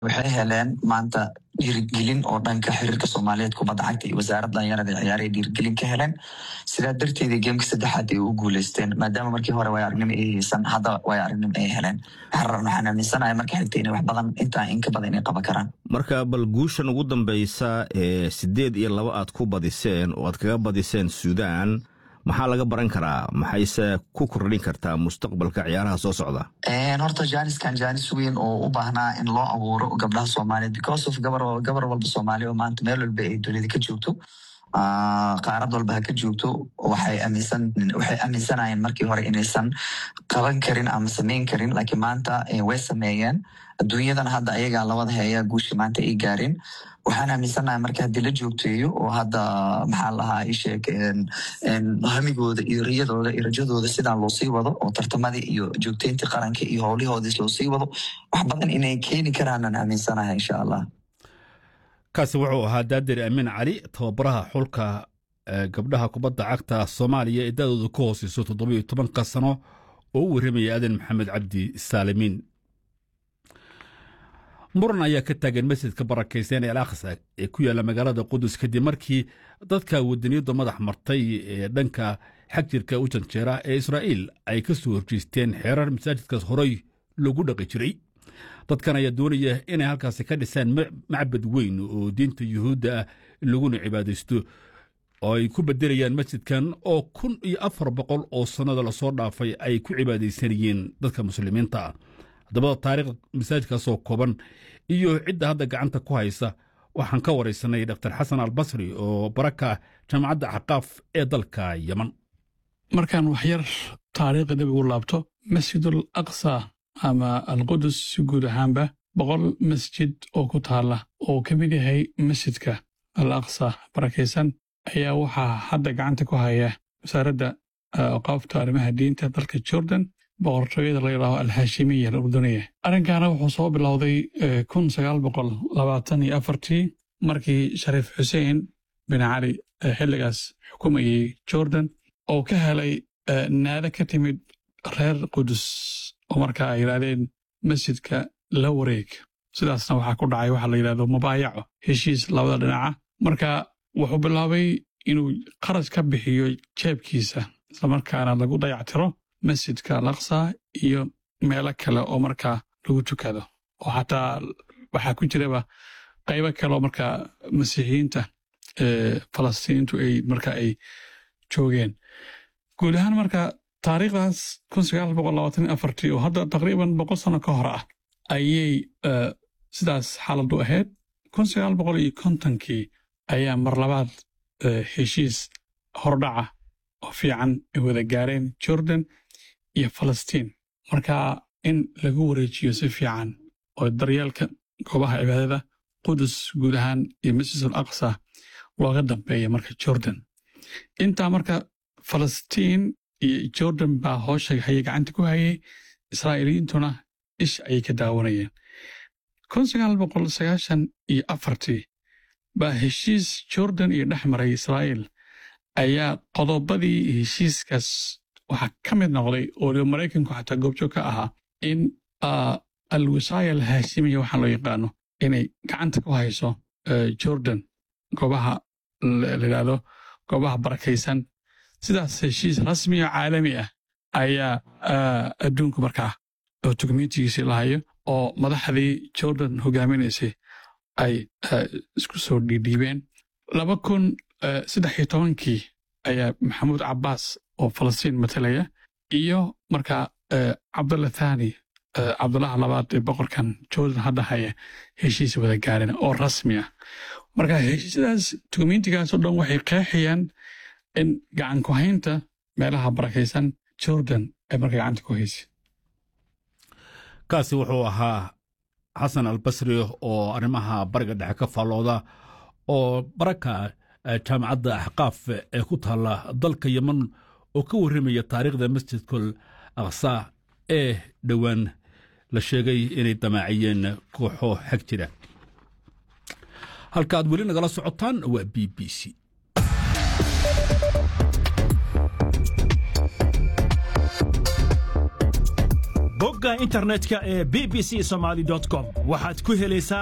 waxay heleen maanta dhiirigelin oo dhanka xiriirka soomaaliyeed kubadda cagta iyo wasaaradda dhalinyarada ciyaaraha dhiirigelin ka heleen sidaa darteeda geemka saddexaad ay u guuleysteen maadaama markii hore way aragnimo ay haysan hadda way aragnimo ay heleen waxaan aaminsanahay marka xigta inay wax badan intaa in ka badan inay qaban karaan marka bal guushan ugu dambeysa ee sideed iyo laba aad ku badiseen oo aad kaga badiseen suudaan maxaa laga baran karaa maxayse ku kordhin kartaa mustaqbalka ciyaaraha soo socda horta janiskan janis weyn oo u baahnaa in loo abuuro gabdhaha soomaaliyeed because of gabar gabar walba soomaaliya oo maanta meel walba ay dunida ka joogto qaarad walba ha ka joogto waxay aaminsan waxay aaminsanayeen markii hore inaysan qaban karin ama samayn karin laakiin maanta way sameeyeen adduunyadan hadda ayagaa labada heeya guushi maanta ay gaareen waxaan aaminsanahay marka haddii la joogteeyo oo hadda maxaa lahaa isheeg hamigooda iyo riyadooda iyo rajadooda sidaa loo sii wado oo tartamadii iyo joogteyntii qaranka iyo howlihoodii loo sii wado wax badan inay keeni karaanaan aaminsanahay insha allah kaasi wuxuu ahaa daadir amiin cali tababaraha xulka gabdhaha kubadda cagta soomaaliya ee da-dooda ka hooseyso toddobiyo tobanka sano oo u warramaya aadan maxamed cabdi saalimiin muran ayaa ka taagan masjidka barakaysan ee al aqsa ee ku yaalla magaalada qudus kadib markii dadka wadaniyadda madax martay ee dhanka xag jirka u janjeera ee israa'iil ay ka soo horjeesteen xeerar masaajidkaas horey loogu dhaqi jiray dadkan ayaa doonaya inay halkaasi ka dhisaan macbad weyn oo diinta yuhuudda ah laguna cibaadaysto oo ay ku bedelayaan masjidkan oo kun iyo afar boqol oo sannada lasoo dhaafay ay ku cibaadaysanayeen dadka muslimiinta ah haddaba taariikhda masaajidkaasoo kooban iyo cidda hadda gacanta ku haysa waxaan ka waraysanay dr xasan albasri oo baraka jaamacadda axqaaf ee dalka yeman markaan waxyar taariikhda dib ugu laabto masjidul aqsa ama alqudus si guud ahaanba boqol masjid oo ku taalla oo ka mid yahay masjidka al aqsa barakaysan ayaa waxaa hadda gacanta ku haya wasaaradda awqaafta arrimaha diinta dalka jordan boqortooyada la yidhaaho alhaashimiya alurduniya arrinkaana wuxuu soo bilowday kun sagaal boqol labaatan iyo afartii markii shariif xuseen bin cali xilligaas xukumayey jordan oo ka helay naado ka timid reer qudus oo markaa ay yidhaahdeen masjidka la wareeg sidaasna waxaa ku dhacay waxaa la yidhahdo mubaayaco heshiis labada dhinaca marka wuxuu bilaabay inuu qarash ka bixiyo jeebkiisa islamarkaana lagu dayactiro masjidka alaqsa iyo meelo kale oo markaa lagu tukado oo xataa waxaa ku jiraba qaybo kale oo markaa masiixiyiinta falastiiniintu ay marka ay joogeen guud ahaan marka taariikhdaas oo hadda taqriiban boqol sano ka hor ah ayay sidaas xaaladu ahayd iyo kontonkii ayaa mar labaad heshiis hordhaca oo fiican ay wada gaareen jordan iyo falastiin marka in lagu wareejiyo si fiican oo daryeelka goobaha cibaadada qudus guud ahaan iyo masjid al aqsa looga dambeeya marka jordan intaa marka falastiin iyo jordan baa hoosha hayay gacanta ku hayay israa'iiliyiintuna ish ayay ka daawanayeen iyo afartii baa heshiis jordan iyo dhex maray israa'iil ayaa qodobadii heshiiskaas waxaa ka mid noqday oo maraykanku xataa goobjoog ka ahaa in alwisaaya alhaashimiya waxaa loo yaqaano inay gacanta ku hayso jordan goobaha layidhahdo goobaha barakaysan sidaas heshiis rasmi oo caalami ah ayaa adduunku markaa oo dokumentigiisii lahayo oo madaxdii jordan hogaaminaysay ay isku soo dhiidhiibeen laba kun saddex iyo tobankii ayaa maxamuud cabbaas oo falastiin matalaya iyo markaa cabdulla thani cabdullaha labaad ee boqorkan jordan hadda haya heshiis wada gaareen oo rasmi ah marka heshiisyadaas dokumentigaas oo dhan waxay qeexayaan in gacan ku haynta meelaha barakaysan jordan ay marka gacanta ku haysa kaasi wuxuu ahaa xasan albasri oo arrimaha bariga dhexe ka faallooda oo baraka jaamacadda axqaaf ee ku taalla dalka yeman oo ka warramaya taariikhda masjidkul aqsa ee dhowaan la sheegay inay damaaciyeen kooxo xag jira halka aad weli nagala socotaan waa b b c bogga internetka ee b b c somaly com waxaad ku helaysaa